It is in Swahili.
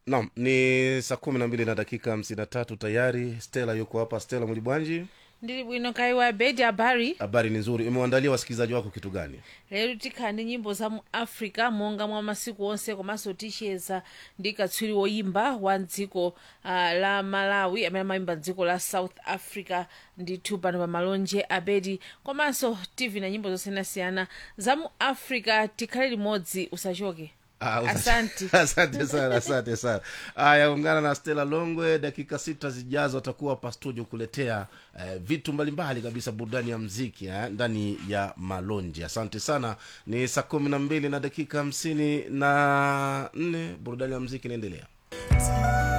naam ni saa kumi na mbili na dakika hamsini na tatu tayari stela yuko hapa stela mulibwanji ndili bwino kaiwa bedi habari habari ni nzuri umewandalia wasikilizaji wako kitu gani lero tikhala ndi nyimbo za mu africa monga mwa masiku onse komanso ticheza ndi katswiri woyimba wa dziko uh, la malawi amene amayimba dziko la south africa ndithu pano pa malonje abedi komanso tv na nyimbo zosiyanasiyana za mu africa tikhale limodzi usachoke Ah, usa- Asante. asante sana asante sana haya ungana na stela longwe dakika sita zijazo atakuwa hapa studio kuletea eh, vitu mbalimbali kabisa burudani ya mziki eh, ndani ya malonji asante sana ni saa kumi na mbili na dakika hamsini na nne burudani ya mziki inaendelea